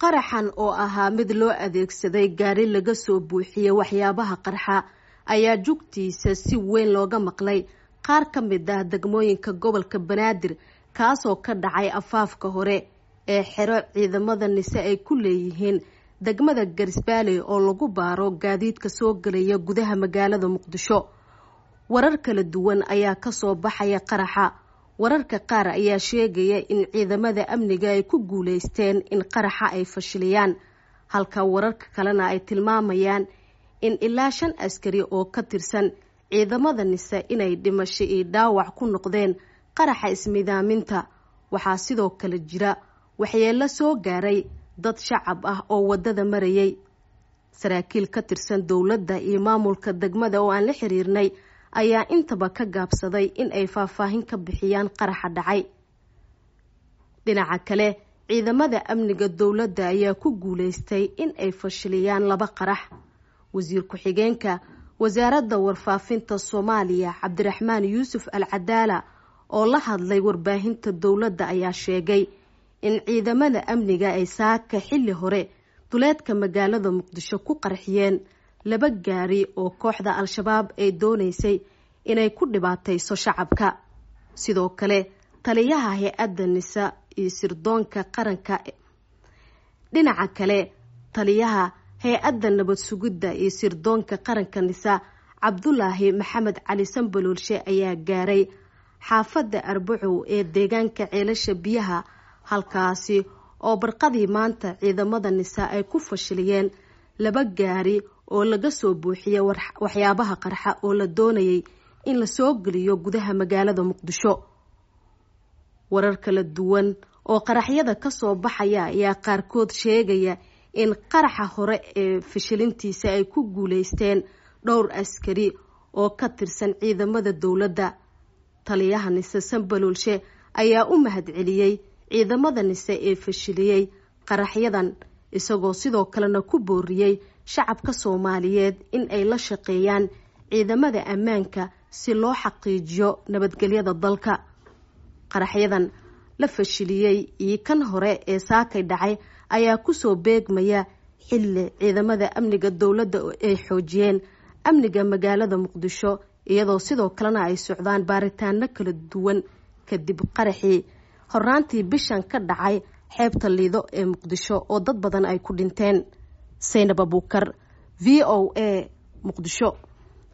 qaraxan oo ahaa mid loo adeegsaday gaari laga soo buuxiyey waxyaabaha qarxa ayaa jugtiisa si weyn looga maqlay qaar ka mid ah degmooyinka gobolka banaadir kaasoo ka dhacay afaafka hore ee xero ciidamada nise ay ku leeyihiin degmada garisbaale oo lagu baaro gaadiidka soo gelaya gudaha magaalada muqdisho warar kala duwan ayaa kasoo baxaya qaraxa wararka qaar ayaa sheegaya in ciidamada amniga ay ku guuleysteen in qaraxa ay fashiliyaan halka wararka kalena ay tilmaamayaan in ilaa shan askari oo ka tirsan ciidamada nise inay dhimasho iyo dhaawac ku noqdeen qaraxa ismidaaminta waxaa sidoo kale jira waxyeelo soo gaaray dad shacab ah oo waddada marayay saraakiil ka tirsan dowladda iyo maamulka degmada oo aan la xiriirnay ayaa intaba ka gaabsaday in ay faahfaahin ka bixiyaan qaraxa dhacay dhinaca kale ciidamada amniga dowladda ayaa ku guuleystay in ay fashiliyaan laba qarax wasiir ku-xigeenka wasaaradda warfaafinta soomaaliya cabdiraxmaan yuusuf al cadaala oo la hadlay warbaahinta dowladda ayaa sheegay in ciidamada amniga ay saaka xilli hore duleedka magaalada muqdisho ku qarxiyeen laba gaari oo kooxda al-shabaab ay dooneysay inay ku dhibaatayso shacabka sidoo kale taliyaha hay-adda nisa iyo sirdoonka qaranka dhinaca kale taliyaha hay-adda nabad sugidda iyo sirdoonka qaranka nisa cabdulaahi maxamed cali sambaloolshe ayaa gaaray xaafadda arbacow ee deegaanka ceelasha biyaha halkaasi oo barqadii maanta ciidamada nisa ay ku fashiliyeen laba gaari oo laga soo buuxiyay waxyaabaha qarxa oo la doonayay in lasoo geliyo gudaha magaalada muqdisho warar kala duwan oo qaraxyada kasoo baxaya ayaa qaarkood sheegaya in qaraxa hore ee fashilintiisa ay ku guuleysteen dhowr askari oo ka tirsan ciidamada dowladda taliyaha nise sambaloolshe ayaa u mahadceliyey ciidamada nise ee fashiliyey qaraxyadan isagoo sidoo kalena ku booriyey shacabka soomaaliyeed in ay la shaqeeyaan ciidamada ammaanka si loo xaqiijiyo nabadgelyada dalka qaraxyadan la fashiliyey iyo kan hore ee saakay dhacay ayaa kusoo beegmaya xilli ciidamada amniga dowladda ay xoojiyeen amniga magaalada muqdisho iyadoo sidoo kalena ay socdaan baaritaano kala duwan kadib qaraxii horaantii bishan ka dhacay xeebta liido ee muqdisho oo dad badan ay ku dhinteen saynab abuukar v o a muqdisho